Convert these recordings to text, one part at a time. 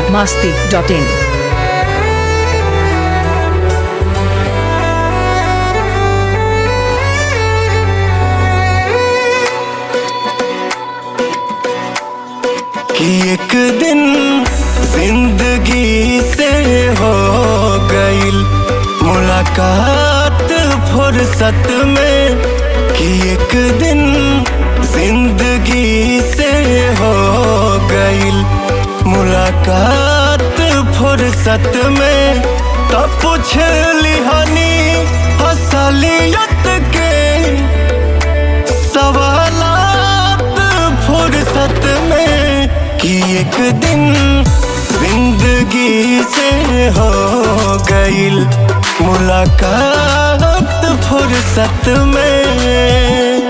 masti.in. कि एक दिन जिंदगी से हो गईल मुलाकात फुर्सत में कि एक दिन जिंदगी से हो गईल मुलाकात फुर्सत में तब पूछ लिहानी असलियत के सवालात फुर्सत में कि एक दिन जिंदगी से हो गईल मुलाकात फुर्सत में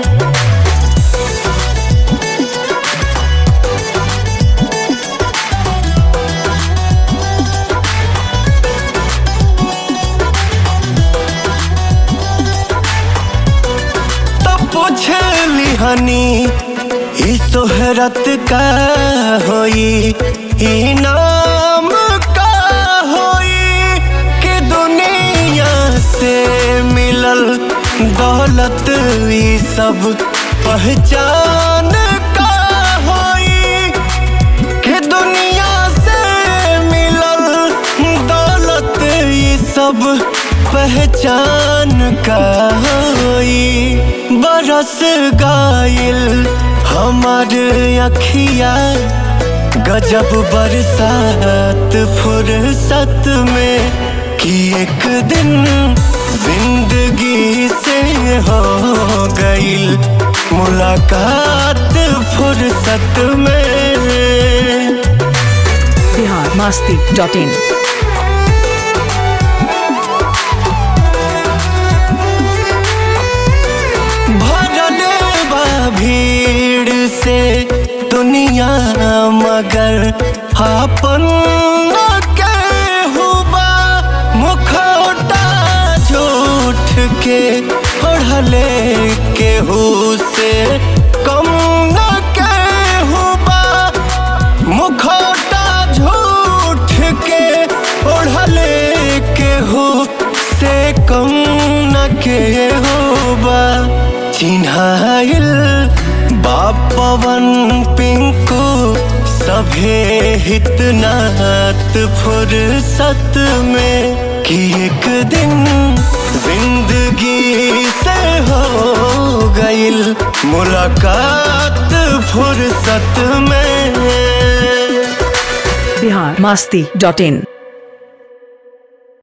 तब पूछ लिहानी ई सोहरत का होई ई नाम का होई कि दुनिया से मिलल दौलत ई सब पहचान का होई कि दुनिया से मिलल दौलत ये सब पहचान का होई बरस गाइल हमार अखिया गजब बरसात फुर्सत में कि एक दिन जिंदगी से हो गईल मुलाकात फुर्सत में Bihar masti.in. भरल बा भीड़ से दुनिया मगर अपन हुबा मुखौटा झूठ के ओढ़ले केहू से कम न केहुबा मुखौटा झूठ के ओढ़ले केहू से कम न केहुबा चिन्हाइल बापवन पिंकू सभे हितनात फुर्सत में कि एक दिन जिंदगी से हो गईल मुलाकात फुर्सत में Bihar masti.in.